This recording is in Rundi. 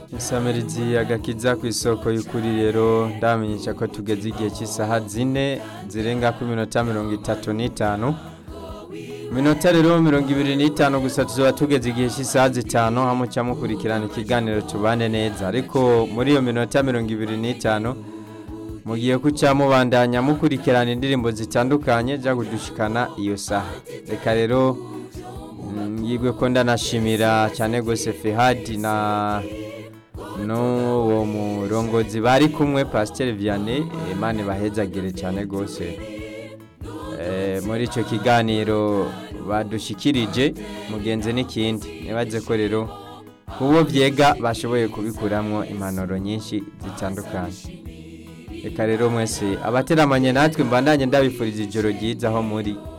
Isamirizi agakiza ku isoko y'ukuri rero ndamenyesha ko tugeze igihe cy'isaha zine zirenga ku minota mirongo itatu n'itanu minota rero mirongo ibiri n'itanu gusa tuzaba tugeze igihe cy'isaha zitanu hamwe muca mukurikirana ikiganiro tubane neza ariko muri iyo minota mirongo ibiri n'itanu mugiye kuca mubandanya mukurikirana indirimbo zitandukanye za kudushikana iyo saha reka rero mm, yigwe ko ndanashimira cyane gose Fehadi na n'uwo murongozi bari kumwe Pasteur Vianney Imana bahezagire cyane gose Eh, muri icyo kiganiro badushikirije mugenzi n'ikindi nibaze ko rero kubo byega bashoboye kubikuramwo impanuro nyinshi zitandukanye reka rero mwese abateramanye natwe mbandanye ndabifuriza ijoro ryiza aho muri